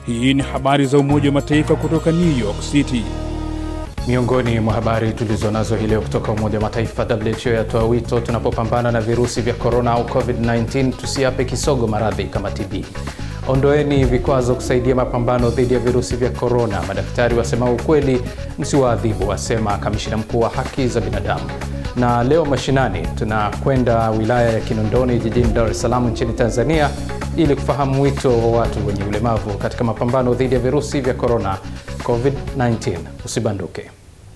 Hii ni habari za Umoja wa Mataifa kutoka New York City. Miongoni mwa habari tulizonazo hii leo kutoka Umoja wa Mataifa, WHO yatoa wito tunapopambana na virusi vya korona au COVID-19 tusiape kisogo maradhi kama TB. Ondoeni vikwazo kusaidia mapambano dhidi ya virusi vya korona. Madaktari wasema ukweli, msiwaadhibu, wasema kamishina mkuu wa haki za binadamu. Na leo mashinani, tunakwenda wilaya ya Kinondoni jijini Dar es Salaam nchini Tanzania ili kufahamu wito wa watu wenye ulemavu katika mapambano dhidi ya virusi vya korona COVID-19. Usibanduke.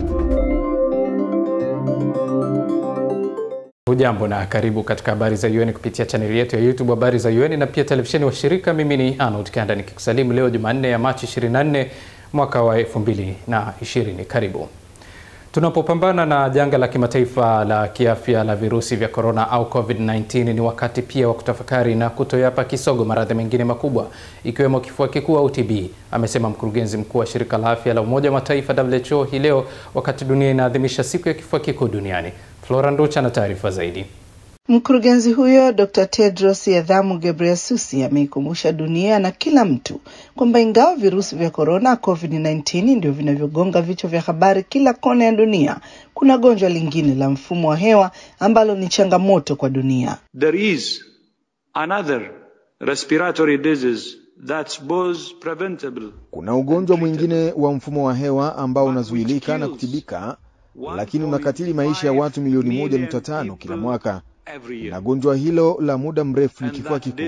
Hujambo na karibu katika habari za UN kupitia chaneli yetu ya YouTube habari za UN na pia televisheni wa shirika. Mimi ni Arnold Kanda nikikusalimu leo Jumanne ya Machi 24 mwaka wa 2020. Karibu. Tunapopambana na janga la kimataifa la kiafya la virusi vya korona au COVID-19, ni wakati pia wa kutafakari na kutoyapa kisogo maradhi mengine makubwa ikiwemo kifua kikuu au TB, amesema mkurugenzi mkuu wa shirika la afya la Umoja wa Mataifa WHO hii leo wakati dunia inaadhimisha siku ya kifua kikuu duniani. Flora Nducha na taarifa zaidi. Mkurugenzi huyo Dr. Tedros Adhanom Ghebreyesus ameikumbusha dunia na kila mtu kwamba ingawa virusi vya korona COVID-19 ndio vinavyogonga vichwa vya habari kila kona ya dunia, kuna gonjwa lingine la mfumo wa hewa ambalo ni changamoto kwa dunia. There is another respiratory disease that's both preventable. Kuna ugonjwa mwingine wa mfumo wa hewa ambao unazuilika na kutibika, lakini unakatili maisha ya watu milioni moja nukta tano kila mwaka na gonjwa hilo la muda mrefu ni kifua kikuu.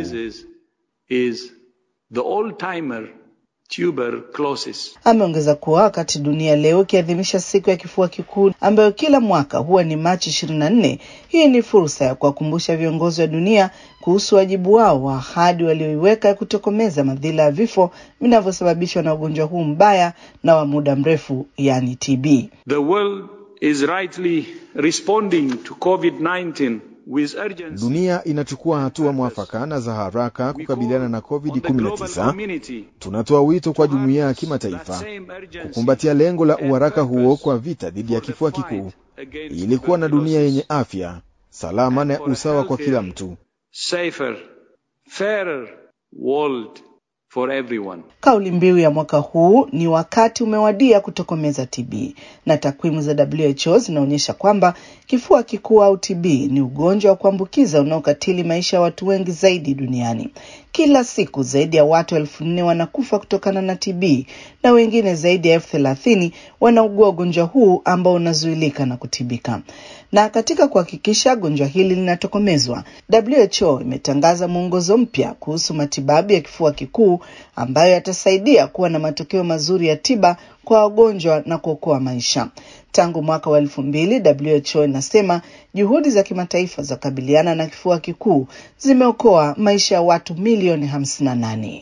Ameongeza kuwa wakati dunia leo ikiadhimisha siku ya kifua kikuu ambayo kila mwaka huwa ni Machi ishirini na nne, hii ni fursa ya kuwakumbusha viongozi wa dunia kuhusu wajibu wao wa ahadi walioiweka ya kutokomeza madhila ya vifo vinavyosababishwa na ugonjwa huu mbaya na wa muda mrefu, yani TB. The world is rightly responding to COVID-19 Dunia inachukua hatua mwafaka na za haraka kukabiliana na COVID-19. Tunatoa wito kwa jumuiya ya kimataifa kukumbatia lengo la uharaka huo kwa vita dhidi ya kifua kikuu ili kuwa na dunia yenye afya, salama na usawa kwa kila mtu. Safer, fairer world for everyone. Kauli mbiu ya mwaka huu ni wakati umewadia kutokomeza TB, na takwimu za WHO zinaonyesha kwamba kifua kikuu au TB ni ugonjwa wa kuambukiza unaokatili maisha ya watu wengi zaidi duniani. Kila siku zaidi ya watu elfu nne wanakufa kutokana na TB na wengine zaidi ya elfu thelathini wanaugua ugonjwa huu ambao unazuilika na kutibika. Na katika kuhakikisha gonjwa hili linatokomezwa, WHO imetangaza mwongozo mpya kuhusu matibabu ya kifua kikuu ambayo yatasaidia kuwa na matokeo mazuri ya tiba kwa wagonjwa na kuokoa maisha. Tangu mwaka wa elfu mbili WHO inasema juhudi za kimataifa za kukabiliana na kifua kikuu zimeokoa maisha ya watu milioni 58.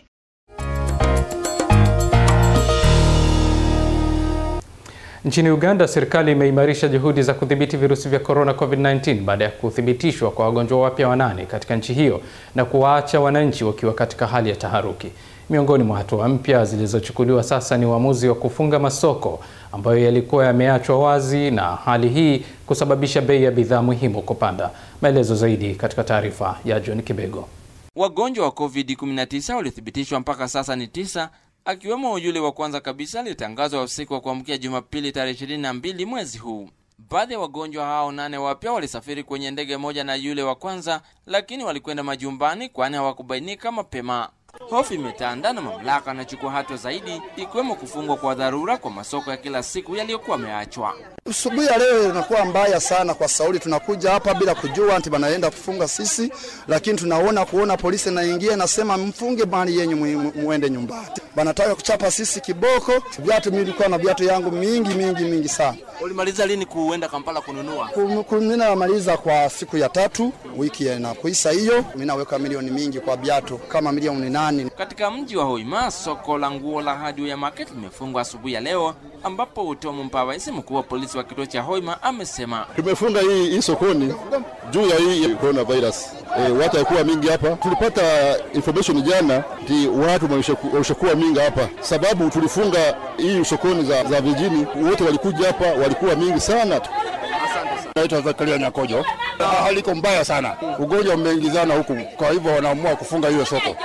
Nchini Uganda, serikali imeimarisha juhudi za kudhibiti virusi vya korona COVID-19 baada ya kuthibitishwa kwa wagonjwa wapya wanane katika nchi hiyo na kuwaacha wananchi wakiwa katika hali ya taharuki. Miongoni mwa hatua mpya zilizochukuliwa sasa ni uamuzi wa kufunga masoko ambayo yalikuwa yameachwa wazi na hali hii kusababisha bei ya bidhaa muhimu kupanda. Maelezo zaidi katika taarifa ya John Kibego. Wagonjwa wa COVID-19 waliothibitishwa mpaka sasa ni tisa akiwemo yule wa kwanza kabisa aliyetangazwa usiku wa kuamkia Jumapili tarehe 22 mwezi huu. Baadhi ya wagonjwa hao nane wapya walisafiri kwenye ndege moja na yule wa kwanza, lakini walikwenda majumbani kwani hawakubainika mapema. Hofu imetanda na mamlaka anachukua hatua zaidi, ikiwemo kufungwa kwa dharura kwa masoko ya kila siku yaliyokuwa yameachwa. Asubuhi ya leo inakuwa mbaya sana kwa Sauli. Tunakuja hapa bila kujua ati banaenda kufunga sisi, lakini tunaona kuona polisi naingia nasema mfunge mali yenyu muende nyumbani. Banataka kuchapa sisi kiboko. Viatu mimi nilikuwa na viatu yangu mingi mingi mingi sana. Ulimaliza lini kuenda Kampala kununua? Mimi namaliza kwa siku ya tatu wiki inakuisha hiyo. Mimi naweka milioni mingi kwa viatu kama milioni nane. Katika mji wa Hoima, soko la nguo la Hardware Market limefungwa asubuhi ya leo, ambapo Tom Mpabaisi, mkuu wa polisi wa kituo cha Hoima, amesema tumefunga hii, hii sokoni juu ya hii coronavirus. E, watu haikuwa mingi hapa. Tulipata information jana ti watu walishakuwa mingi hapa, sababu tulifunga hii sokoni za, za vijini. Wote walikuja hapa, walikuwa mingi sana. Naitwa Zakaria Nyakojo. Hali iko mbaya sana, ugonjwa umeingizana huku, kwa hivyo wanaamua kufunga hiyo soko.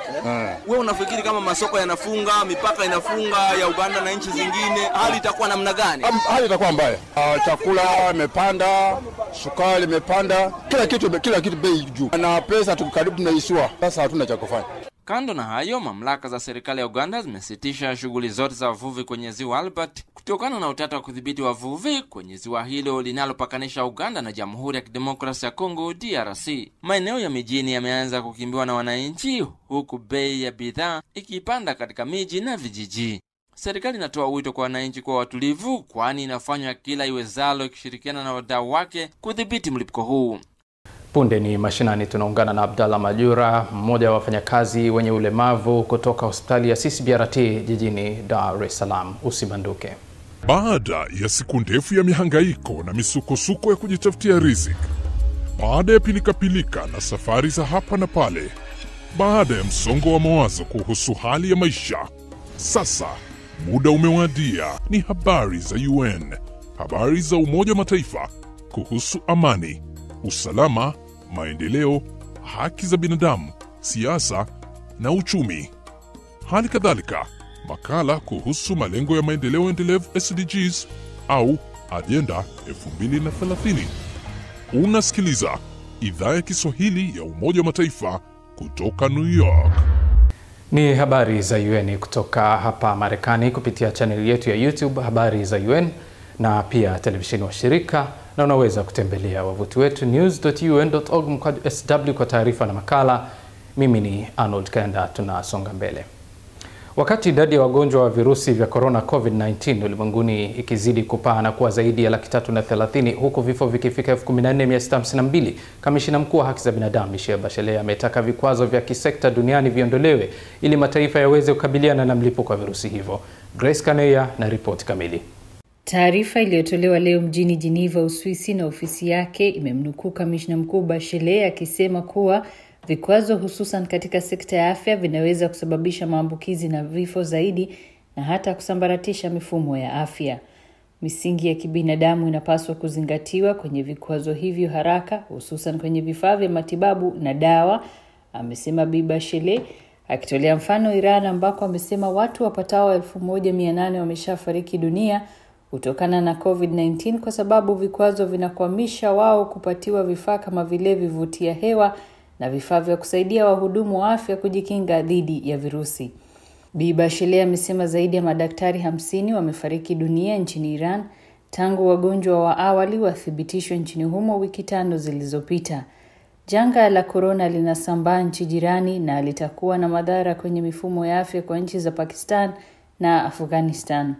Wewe unafikiri kama masoko yanafunga, mipaka inafunga ya Uganda na nchi zingine, hali itakuwa namna gani? Hali itakuwa mbaya. Uh, chakula imepanda, sukari imepanda, kila kitu kila kitu bei juu, na pesa tuko karibu tunaisua. Sasa hatuna cha kufanya. Kando na hayo, mamlaka za serikali ya Uganda zimesitisha shughuli zote za wavuvi kwenye ziwa Albert kutokana na utata wa kudhibiti wavuvi kwenye ziwa hilo linalopakanisha Uganda na Jamhuri ya Kidemokrasia ya Kongo DRC. Maeneo ya mijini yameanza kukimbiwa na wananchi, huku bei ya bidhaa ikipanda katika miji na vijiji. Serikali inatoa wito kwa wananchi kuwa watulivu, kwani inafanya kila iwezalo ikishirikiana na wadau wake kudhibiti mlipuko huu. Punde ni mashinani, tunaungana na Abdallah Majura, mmoja wa wafanyakazi wenye ulemavu kutoka hospitali ya CCBRT jijini Dar es Salaam. Usibanduke. Baada ya siku ndefu ya mihangaiko na misukosuko ya kujitafutia riziki, baada ya pilikapilika na safari za hapa na pale, baada ya msongo wa mawazo kuhusu hali ya maisha, sasa muda umewadia. Ni habari za UN, habari za Umoja wa Mataifa kuhusu amani, usalama, maendeleo, haki za binadamu, siasa na uchumi. Hali kadhalika makala kuhusu malengo ya maendeleo endelevu SDGs au ajenda 2030. Unasikiliza idhaa ya Kiswahili ya Umoja wa Mataifa kutoka New York. Ni habari za UN kutoka hapa Marekani kupitia chaneli yetu ya YouTube habari za UN na pia televisheni wa shirika, na unaweza kutembelea wavuti wetu news.un.org mkwaju sw kwa taarifa na makala. Mimi ni Arnold Kenda, tunasonga mbele. Wakati idadi ya wagonjwa wa virusi vya korona COVID-19 ulimwenguni ikizidi kupaa na kuwa zaidi ya laki tatu na thelathini huku vifo vikifika 14652 kamishina mkuu wa haki za binadamu Michelle Bachelet ametaka vikwazo vya kisekta duniani viondolewe ili mataifa yaweze kukabiliana na mlipuko wa virusi hivyo. Grace Kaneya na ripoti kamili. Taarifa iliyotolewa leo mjini Geneva, Uswisi na ofisi yake imemnukuu kamishna mkuu Bachelet akisema kuwa vikwazo hususan katika sekta ya afya vinaweza kusababisha maambukizi na vifo zaidi na hata kusambaratisha mifumo ya afya. Misingi ya kibinadamu inapaswa kuzingatiwa kwenye vikwazo hivyo haraka, hususan kwenye vifaa vya matibabu na dawa, amesema Bi Bachelet akitolea mfano Iran ambako amesema watu wapatao elfu moja mia nane wameshafariki dunia kutokana na COVID-19 kwa sababu vikwazo vinakwamisha wao kupatiwa vifaa kama vile vivutia hewa na vifaa vya kusaidia wahudumu wa afya kujikinga dhidi ya virusi. Bi Bachelet amesema zaidi ya madaktari hamsini wamefariki dunia nchini Iran tangu wagonjwa wa awali wathibitishwe nchini humo wiki tano zilizopita. Janga la korona linasambaa nchi jirani na litakuwa na madhara kwenye mifumo ya afya kwa nchi za Pakistan na Afghanistan.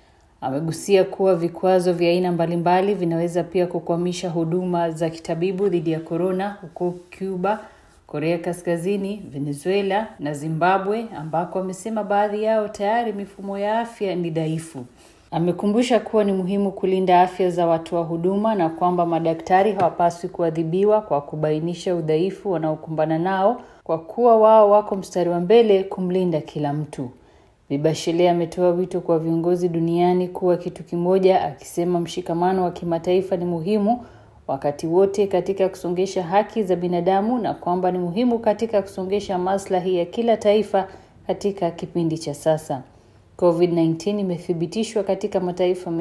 Amegusia kuwa vikwazo vya aina mbalimbali vinaweza pia kukwamisha huduma za kitabibu dhidi ya korona huko Cuba, Korea Kaskazini, Venezuela na Zimbabwe ambako amesema baadhi yao tayari mifumo ya afya ni dhaifu. Amekumbusha kuwa ni muhimu kulinda afya za watoa huduma na kwamba madaktari hawapaswi kuadhibiwa kwa kubainisha udhaifu wanaokumbana nao kwa kuwa wao wako mstari wa mbele kumlinda kila mtu. Bi Bachelet ametoa wito kwa viongozi duniani kuwa kitu kimoja, akisema mshikamano wa kimataifa ni muhimu wakati wote katika kusongesha haki za binadamu na kwamba ni muhimu katika kusongesha maslahi ya kila taifa katika kipindi cha sasa. COVID-19 imethibitishwa katika mataifa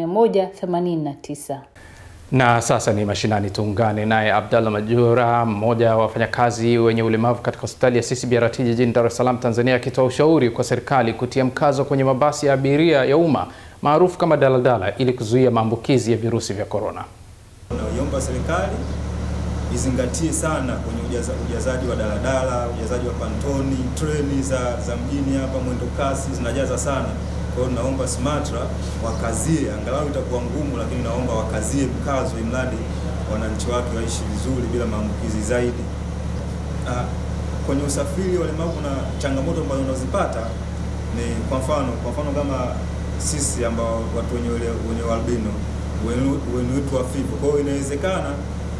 189. Na sasa ni mashinani, tuungane naye Abdallah Majura, mmoja wa wafanyakazi wenye ulemavu katika hospitali ya CCBRT jijini Dar es Salaam, Tanzania, akitoa ushauri kwa serikali kutia mkazo kwenye mabasi ya abiria ya umma maarufu kama daladala ili kuzuia maambukizi ya virusi vya korona. Naiomba serikali izingatie sana kwenye ujaza, ujazaji wa daladala, ujazaji wa pantoni, treni za, za mjini hapa mwendo kasi zinajaza sana. Kwa hiyo naomba SMATRA wakazie, angalau itakuwa ngumu, lakini naomba wakazie mkazo, imradi wananchi wake waishi vizuri bila maambukizi zaidi. Ah, kwenye usafiri walemavu kuna changamoto ambazo unazipata ni kwa mfano kwa mfano kama sisi ambao watu wenye wenye albino wenye wetu wa figo. Kwa hiyo inawezekana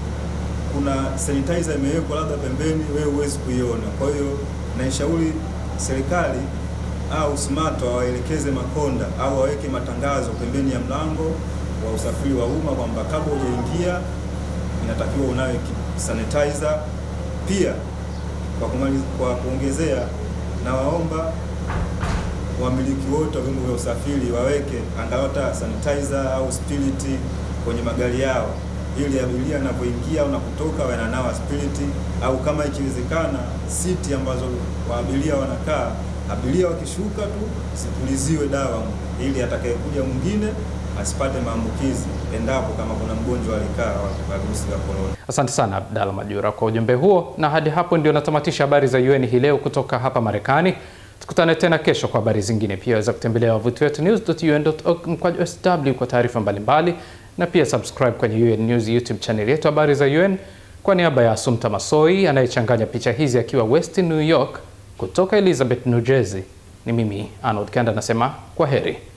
kuna sanitizer imewekwa labda pembeni, wewe huwezi kuiona. Kwa hiyo naishauri serikali au SMATRA waelekeze makonda au waweke matangazo pembeni ya mlango wa usafiri wa umma kwamba kabla hujaingia inatakiwa unawe sanitizer. Pia kwa, kumaliza, kwa kuongezea nawaomba wamiliki wote wa vyombo vya usafiri waweke angalau hata sanitizer au spiriti kwenye magari yao, ili abiria anapoingia na kutoka wananawa spiriti, au kama ikiwezekana siti ambazo waabiria wanakaa, abiria wakishuka tu sipuliziwe dawa, ili atakayekuja mwingine asipate maambukizi endapo kama kuna mgonjwa alikaa wa virusi vya korona. Asante sana Abdalla Majura kwa ujumbe huo, na hadi hapo ndio natamatisha habari za UN hii leo kutoka hapa Marekani. Tukutane tena kesho kwa habari zingine. Pia waweza kutembelea wavuti wetu news.un.org mkwaju sw kwa taarifa mbalimbali, na pia subscribe kwenye UN News YouTube channel yetu habari za UN. Kwa niaba ya Asumta Masoi anayechanganya picha hizi akiwa West New York, kutoka Elizabeth, New Jersey, ni mimi Arnold Kanda nasema kwa heri.